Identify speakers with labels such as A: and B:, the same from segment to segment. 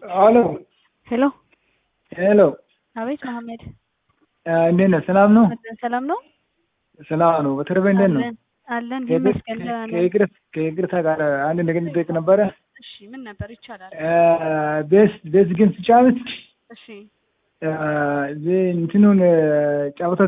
A: አሎ
B: ሄሎ
A: ሄሎ፣
B: አቤት መሐመድ
A: እንዴት ነህ? ሰላም ነው?
B: አለን ሰላም ነው
A: ሰላም ነው። በተረፈ እንዴት ነው?
B: አለን አለን ይመስገን ደህና ነን።
A: ከይቅርታ ከይቅርታ ጋር አንድ ነገር ልጠይቅ ነበረ።
B: እሺ ምን ነበር ይቻላል
A: ቤስ ቤስ ግን ስጫወት
B: እሺ
A: እዚህ እንትኑን ጨዋታ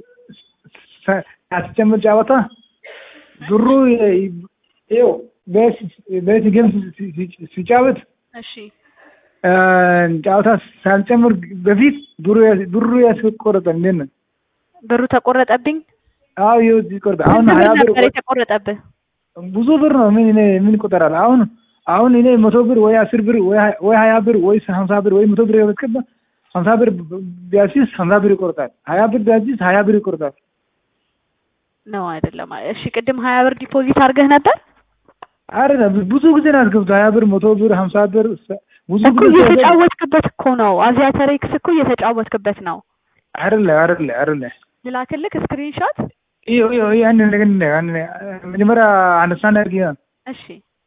A: አስጨምር ጨዋታ ብሩ ይኸው ቤስ ቤስ ግን ሲጫወት
B: እሺ
A: ጨዋታ ሳልጨምር በፊት ብሩ ብሩ ያስቆረጠ እንዴት ነው?
B: ብሩ ተቆረጠብኝ
A: አዎ ይኸው ይቆርጣ አሁን
B: ስንት
A: ሀያ
B: ብር
A: ብር
B: ነበር የተቆረጠብህ
A: ብዙ ብር ነው። ምን እኔ ምን ይቆጠራል? አሁን አሁን እኔ መቶ ብር ወይ አስር ብር ወይ ሀ- ወይ ሀያ ብር ወይ ሀምሳ ብር ወይ መቶ ብር ያስገባ ሀምሳ ብር ቢያሲስ ሀምሳ ብር ይቆርጣል። ሀያ ብር ቢያሲስ ሀያ ብር ይቆርጣል።
B: ነው አይደለም እሺ ቅድም ሀያ ብር ዲፖዚት አድርገህ ነበር
A: አይደለም ብዙ ጊዜ ነው ያስገብቶ ሀያ ብር መቶ ብር ሀምሳ ብር ብዙ
B: እኮ
A: ጊዜ
B: እየተጫወትክበት እኮ ነው አዚያተሬክስ እኮ እየተጫወትክበት ነው
A: አይደለ አይደለ አይደለ
B: ልላክልክ ስክሪንሾት
A: ይሄ ይሄ ይሄ አንድ ነገር እንደ አንድ መጀመሪያ አነሳና አድርጊ
B: እሺ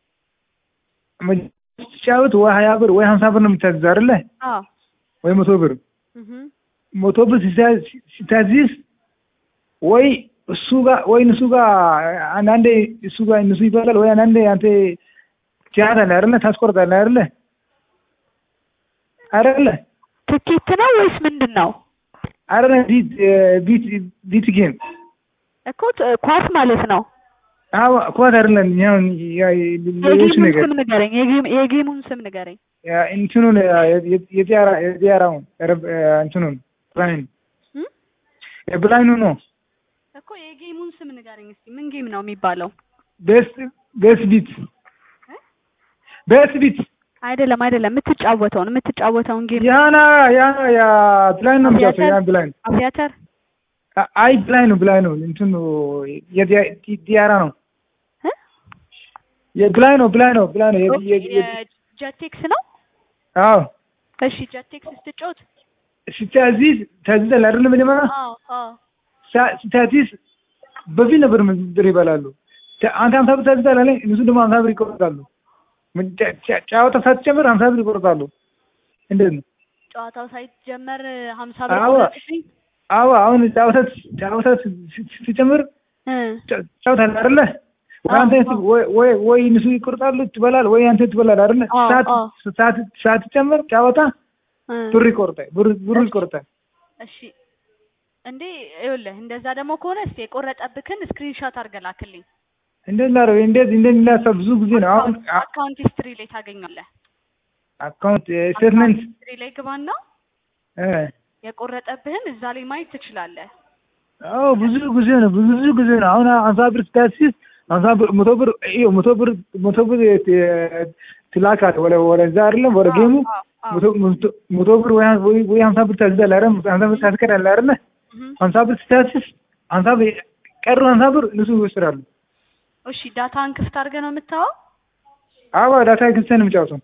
A: ስትጫወት ወይ ሀያ ብር ወይ ሀምሳ ብር ነው የምታዝዝ አይደለ
B: አዎ
A: ወይ መቶ ብር
B: እህ
A: መቶ ብር ሲታ- ሲታዚዝ ወይ እሱ ጋር ወይ እሱ ጋር አንዳንዴ እሱ ጋር እነሱ ይባላል ወይ አንዳንዴ አንተ ትያታለህ አይደለ ታስቆርጣለህ አይደለ አይደለ
B: ትኬት ነው ወይስ ምንድን ነው
A: አይደለ ቢት ቢት ቢት ጌም
B: እኮ ት- ኳስ ማለት ነው
A: አዎ ኳስ አይደለም ያው ያ- ሌሎች
B: የጌሙን
A: ነገር
B: ስም ንገረኝ የጌም- የጌሙን ስም ንገረኝ
A: ያ እንትኑን የዚያራ የዚያራውን ረብ- እንትኑን ብላይን
B: እም?
A: የብላይኑ ነው
B: እኮ የጌሙን ስም ንገረኝ እስኪ ምን ጌም ነው የሚባለው
A: ቤስ ቤስ ቢት ቤስ ቢት
B: አይደለም አይደለም የምትጫወተውን የምትጫወተውን ጌም
A: ያና ያ ያ ብላይን ነው የሚጫወተው ያ ብላይን
B: አቪያተር
A: አ- አይ ብላይ ነው ብላይ ነው እንትኑ የዲያ- ዲያራ ነው
B: እ?
A: የብላይ ነው ብላይ ነው ብላይ ነው የ- የ- የ-
B: የጀቴክስ ነው
A: አዎ
B: እሺ ጀቴክስ ስትጫወት
A: ስታዚዝ ታዚዛል አይደለም መጀመሪያ
B: አዎ አዎ
A: ሳ- ስታዚዝ በፊት ነበር ብር ይበላሉ ተ- አንተ ሀምሳ ብር ታዚዛል አለኝ እነሱ ደግሞ ሀምሳ ብር ይቆርጣሉ ምን ጨ- ጨ- ጨዋታ ሳትጨምር ሀምሳ ብር ይቆርጣሉ እንዴት ነው
B: ጨዋታው ሳይጀመር ሀምሳ ብር
A: አዎ።
B: ቆረጥብኝ
A: አዎ አሁን ጨዋታ ጨዋታ ስ- ስ- ስትጨምር
B: እ
A: ጨ- ጨዋታ አለ አይደለ ወይ አንተ
B: አዎ።
A: ወይ ወይ ወይ እነሱ ይቆርጣሉ ትበላል ወይ አንተ ትበላል አይደለ
B: አዎ፣
A: ሰዓት
B: አዎ።
A: ሰዓት ሳትጨምር ጨዋታ
B: እ
A: ብር ይቆርጣል ብር ብር ይቆርጣል
B: እሺ እንዴ ይኸውልህ እንደዛ ደግሞ ከሆነ እስኪ የቆረጠብክን ስክሪንሾት አድርገህ ላክልኝ
A: እንዴት ላደርግ እንዴት እንዴት ላሰብ ብዙ ጊዜ ነው አሁን አ-
B: አካውንት ሂስትሪ ላይ ታገኛለህ
A: አካውንት ስቴትመንት
B: ሂስትሪ ላይ ግባና
A: እ
B: የቆረጠብህን እዛ ላይ ማየት ትችላለህ
A: አዎ ብዙ ጊዜ ነው ብዙ ጊዜ ነው አሁን ሀምሳ ብር ስታሲስ ሀምሳ ብር መቶ ብር ይኸው መቶ ብር መቶ ብር ት- ትላካለህ ወደ ወደዛ አይደለም ወደ ጌሙ
B: አዎ፣ አዎ።
A: መቶ መቶ- መቶ ብር ወይ ወይ ወይ ሀምሳ ብር ታዝዛለህ አይደል ሀምሳ ብር ታስቀራለህ አይደለ
B: እህ
A: ሀምሳ ብር ስታሲስ ሀምሳ ብር ቀሩ ሀምሳ ብር እነሱ ይወስዳሉ
B: እሺ ዳታን ክፍት አድርገህ ነው የምታወው
A: አዎ ዳታ ክስተን የምጫወተው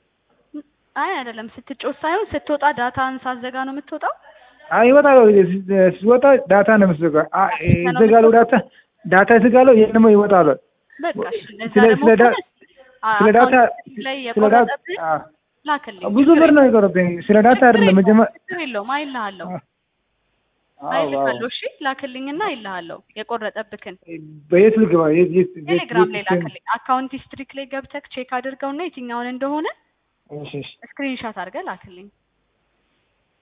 B: አይ አይደለም ስትጮት ሳይሆን ስትወጣ ዳታን ሳዘጋ ነው የምትወጣው
A: አይ ይወጣል ሲወጣ ዳታ ነው የምትዘጋው አ ይዘጋሉ ዳታ ዳታ ይዘጋሉ ይሄን ደግሞ ይወጣሉ
B: በቃ እሺ እንደዛ
A: ስለ-
B: ደግሞ
A: ስለ ዳ-
B: ከሆነ አ-
A: ስለ ዳታ
B: አካውንት ላይ
A: ስለ ዳታ
B: የቆረጠብህ
A: አ፣
B: ላክልኝ
A: ብዙ
B: ችግር
A: ብር ነው
B: የለውም።
A: የቆረጠኝ ስለ ዳታ አይደለም መጀመሪያ
B: ችግር የለውም አይልሃለሁ
A: አዎ አዎ
B: አይልሃለሁ እሺ ላክልኝና አይልሃለሁ የቆረጠብክን
A: በየት ልግባ የት የት የት-
B: ቴሌግራም ላይ
A: የት-
B: ላክልኝ አካውንት ሂስትሪክ ላይ ገብተህ ቼክ አድርገውና የትኛውን እንደሆነ
A: እሺ እሺ
B: ስክሪንሻት አድርገህ ላክልኝ